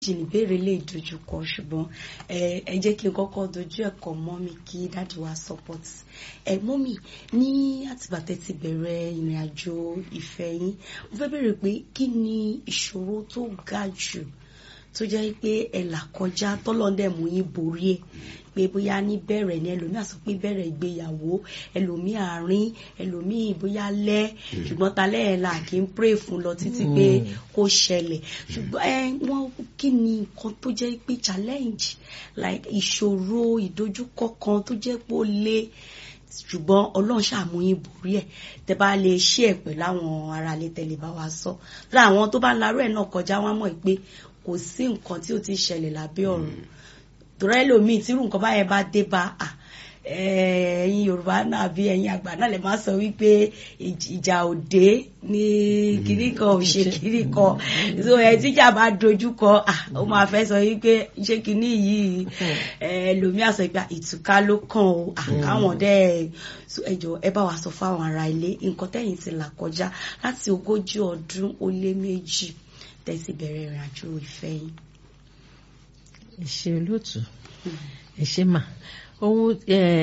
jìnnì béèrè lè dojú kọ ṣùgbọ́n ẹ jẹ́ kí n kọ́kọ́ dojú ẹ̀kọ́ mọ́mì kí dáàdì wa support ẹ mọ́mì ní àtìgbà tẹ́ ti bẹ̀rẹ̀ ìrìn àjò ìfẹ́ yín mo fẹ́ béèrè pé kí ni ìṣòro tó ga jù tó jẹ́ pé ẹ là kọjá tọ́lọ́dẹ̀ mú yín borí ẹ̀ pé bóyá ní bẹ̀rẹ̀ ni ẹlòmíì àsọ pé bẹ̀rẹ̀ ìgbéyàwó ẹlòmíì àárín ẹlòmíì bóyá lẹ́ ṣùgbọ́n ta lẹ́yìn la kì í pray fún lọ títí pé kó ṣẹlẹ̀ ṣùgbọ́n ẹ wọ́n kí ni nǹkan tó jẹ́ pé challenge like ìṣòro ìdojúkọ kan tó jẹ́ pé ó le ṣùgbọ́n ọlọ́run ṣàmúyín borí ẹ̀ tẹ bá lè ṣí ẹ̀ pẹ̀lú àwọn ará ilé tẹ̀lé bá wa sọ láwọn tó bá larú ẹ̀ náà kọjá wọn mọ̀ pé kò sí nǹkan tí ó ti ṣẹlẹ̀ lábẹ́ ọ̀run torí ẹlòmíì tírú nǹkan báyẹn bá dé bá ẹ̀yin yorùbá náà bí ẹ̀yin àgbà náà lè má sọ wípé ìjà òde ní kiri kan ò ṣe kiri kan so ẹ tíjà bá dojú kọ ó máa fẹ́ sọ wípé ṣé kínní yìí ẹlòmíì àsọ ìgbà ìtúká ló kàn ó àkáwọn dẹ́ ẹjọ ẹ bá wa sọ fáwọn ará ilé nǹkan tẹ́yìn ti là kọjá láti ogójì ọdún ó lé méjì tẹ́sí bẹ̀rẹ̀ ìrìn àjò ìfẹ́ yín ẹ ṣé olóòtú ẹ ṣé mà ohun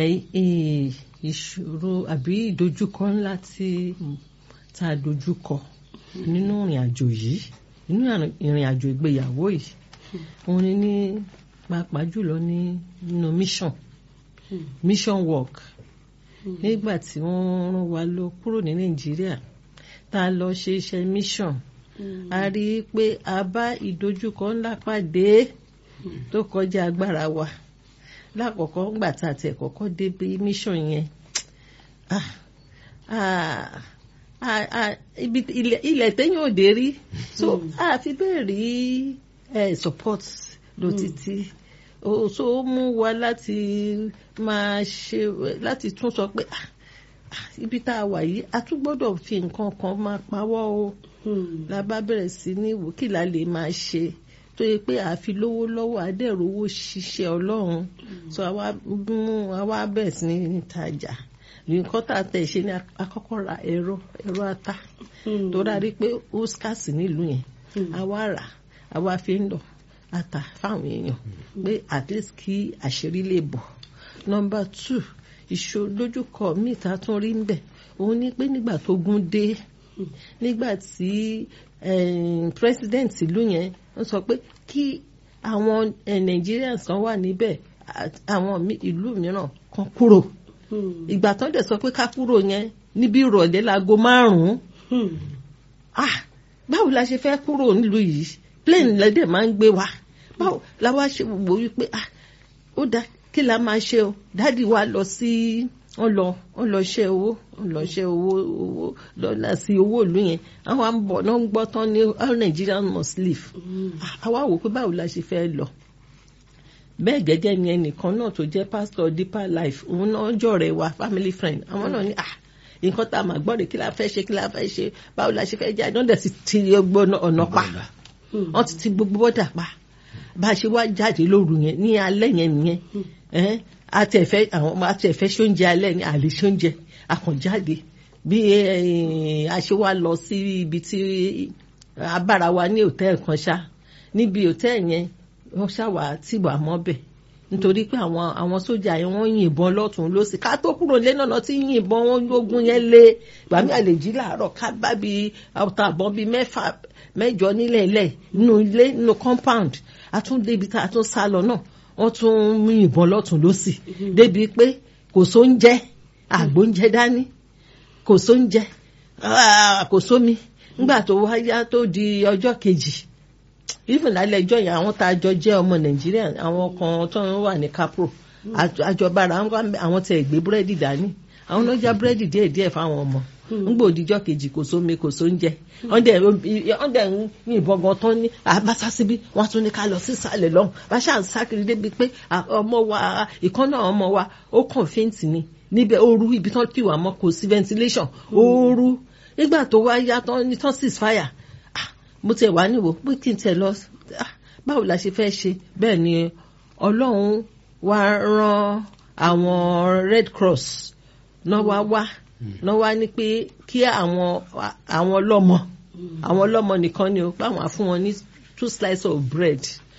ìṣòro àbí ìdojúkọ ńlá tí tá a dojúkọ nínú ìrìn àjò yìí nínú ìrìn àjò ìgbéyàwó yìí òun ni ní pàápàá jùlọ ní nínú mission mission work nígbà tí wọ́n rán wa lọ kúrò ní nàìjíríà tá a lọ ṣe iṣẹ́ mission a rí i pé a bá ìdojúkọ ńlá pàdé tó kọjá agbára wa lákọ̀ọ́kọ́ ńgbà tá a tiẹ̀ kọ́kọ́ débi mission yẹn ilẹ̀ téèyàn ò dé rí so a fi bẹ́ẹ̀ rí support lọ títí so ó mú wa láti máa ṣe láti tún sọ pé ibi tá a wà yìí a tún gbọ́dọ̀ fi nǹkan kan máa pawọ́ o la bá bẹ̀rẹ̀ sí ní wò kí la lè máa ṣe tó yẹ pé àfi lówó lọ́wọ́ adẹ́rùwó ṣiṣẹ́ ọlọ́run so àwa mú àwa bẹ̀rẹ̀ sí ní tajà nǹkan tá a tẹ̀ ṣe ní akọ́kọ́ ra ẹ̀rọ ẹ̀rọ ata tó dárí pé ó skásì nílùú yẹn àwa rà àwa fi ń lọ ata fáwọn èèyàn pé at least kí àṣírí lè bọ̀ number two ìṣòdójúkọ míì tá a tún rí ń bẹ̀ òun ni pé nígbà tó gún dé nígbà tí president ìlú yẹn ń sọ pé kí àwọn Nigerians kan wà níbẹ̀ àwọn ìlú mìíràn kan kúrò ìgbà tán dẹ̀ sọ pé ká kúrò yẹn níbi ìrọ̀lẹ́ láago márùn-ún ah báwo la ṣe fẹ́ kúrò nílùú yìí plane lẹ́dẹ̀ máa ń gbé wa báwo la wá ṣe wò wípé ah ó dá kí la máa ṣe o dádì wa lọ sí wọ́n lọ wọ́n lọ ṣe owó wọ́n lọ ṣe owó owó lọ́la sí owó ìlú yẹn àwọn àbọ̀ náà ń gbọ́ tán ní all Nigerians must leave àwa wò pé báwo la ṣe fẹ́ lọ bẹ́ẹ̀ gẹ́gẹ́ ni ẹnìkan náà tó jẹ́ pastor deeper life òun náà jọ̀rẹ́ wa family friend àwọn náà ní ah nǹkan tá a máa gbọ́ rè kí la fẹ́ ṣe kí la fẹ́ ṣe báwo la ṣe fẹ́ jẹ́ àdán dẹ̀ sì ti gbọ́ ọ̀nà pa wọ́n ti ti gbogbo bọ́dà pa bá a ṣe wá jáde lóru yẹn ní alẹ́ yẹn nìyẹn àtẹ̀fẹ́ àwọn àtẹ̀fẹ́ ṣóúnjẹ alẹ́ ní àlè ṣóúnjẹ àkànjáde bí a ṣe wá lọ sí ibi tí abára wa ní hòtẹ́ẹ̀lì kan ṣá níbi hòtẹ́ẹ̀lì yẹn wọ́n ṣàwà tìbà mọ́bẹ̀ nítorí pé àwọn àwọn sójà yẹn wọ́n yìnbọn lọ́tún lọ́sì ká tó kúrò lé náà tí yìnbọn wọn lógun yẹn lé gbàmí àlejò làárọ̀ ká bá bi ọ̀tá àbọ̀n bíi mẹ́fà mẹ́jọ nílẹ̀ ilẹ̀ nínú ilé nínú compound àtúndé ibi tá a tún sá lọ náà wọ́n tún mú ìbọn lọ́tún lọ́sì débi pé kò sóúnjẹ àgbóúnjẹ dání kò sóúnjẹ kò sómi nígbà tó wáyá tó di ọjọ́ kejì even lálẹ́ ẹjọ́ yẹn àwọn tá a jọ jẹ́ ọmọ nàìjíríà àwọn kan tó ń wà ní capro àjọbára àwọn tẹ̀ gbé búrẹ́dì dání àwọn náà já búrẹ́dì díẹ̀díẹ̀ fáwọn ọmọ ngbò òdìjọ́ kejì kò sómi kò sóúnjẹ wọ́n dẹ̀ ń yìnbọn gan tán ní àbáṣá síbí wọ́n tún ní ká lọ sísàlẹ̀ lọ́hùn báṣà ń sákiri débi pé ọmọ wa ìkànnà ọmọ wa ó kàn fẹ́ǹtì ni níbẹ̀ ooru ibi tán kí wà mọ́ kò sí ventilation ooru nígbà tó wá yá tán ní tán cease fire mo tiẹ̀ wá níwò pé kí n tẹ̀ lọ báwo la ṣe fẹ́ ṣe bẹ́ẹ̀ ni ọlọ́run wá rán àwọn red cross náà wá wá náà wá ní pé kí àwọn àwọn ọlọ́mọ àwọn ọlọ́mọ nìkan ni o pé àwọn á fún wọn ní two slices of bread